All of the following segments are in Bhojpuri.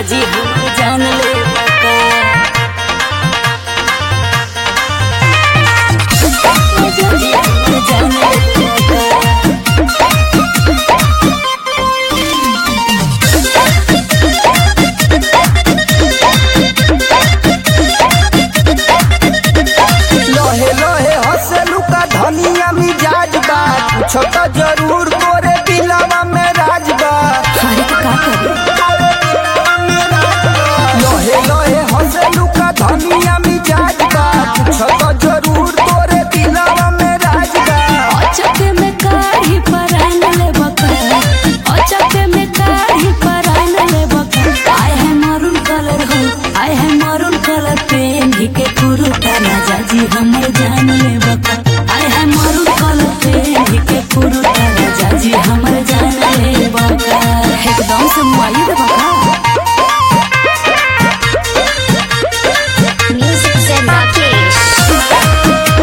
जी हम जान ले बका राजा जी हम जान ले बका लोहे लोहे हंसलू का धनिया मिजाज बा कुछ तो जरूर तोरे दिलवा में राज बा अरे तो का करी लोहे लोहे हंसलू का धनिया मिजाज बा कुछ तो जरूर तोरे दिलवा में राज बा अचक में काढ़ी परान ले बका अचक में काढ़ी परान ले बका आय है मरून कलर हो आय है मरून कलर पेन ही के कुरुता राजा जी हमर जान ले बका आय है मरून कलर पेन ही के कुरुता राजा जी हमर जान ले बका एकदम से मुआई दे बका Music Zen Rakesh.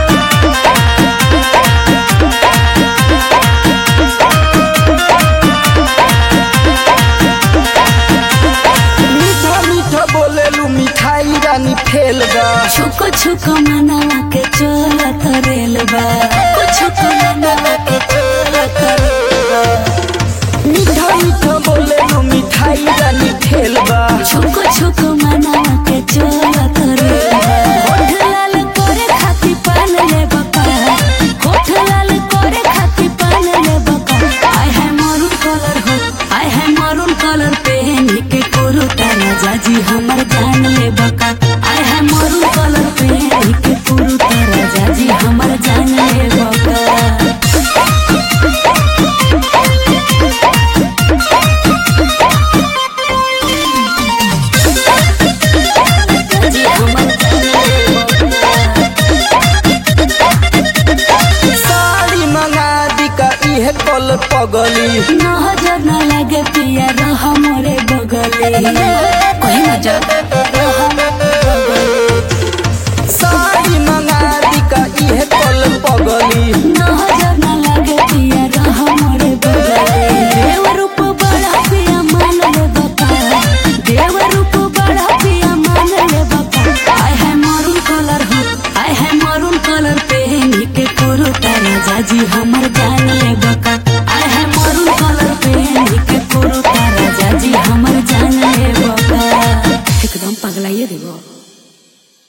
मीठा मीठा बोलेलू मिठाई रानी फेल बा छुको छुको मनावा के चलत रेल बा छुको मनावा के चलत रेल बा मीठा मीठा बोलेलू मिठाई रानी फेल बा छुको छुको मनावा के चलत रे होठ लाल करे खाती पान ले बका होठ लाल करे खाती पान ले बका आय है मरून कलर हो आय है मरून कलर पहन के कुरुता राजा जी हमर जान ले बका आय है मरून कलर पहन के कुरुता राजा जी हमर जान ले बका जी हमर जान ले बका साड़ी मंगा दी का इहे कल पगली नजर न लगे पिया रह मोरे बगले कहीं न जा रह मोरे बगले। साड़ी मंगा दी का इहे कल पगली नजर न लगे पिया रह मोरे बगले देव रूप बड़ा पिया मान ले बका देव रूप बड़ा पिया मान ले बका आय है मरून कलर हो आय है मरून कलर पहन के कुरुता राजा जी हमर जान ले बका आय है मरून कलर पहन के कुरुता राजा जी हमर जान ले बका एकदम पगलाइए देबो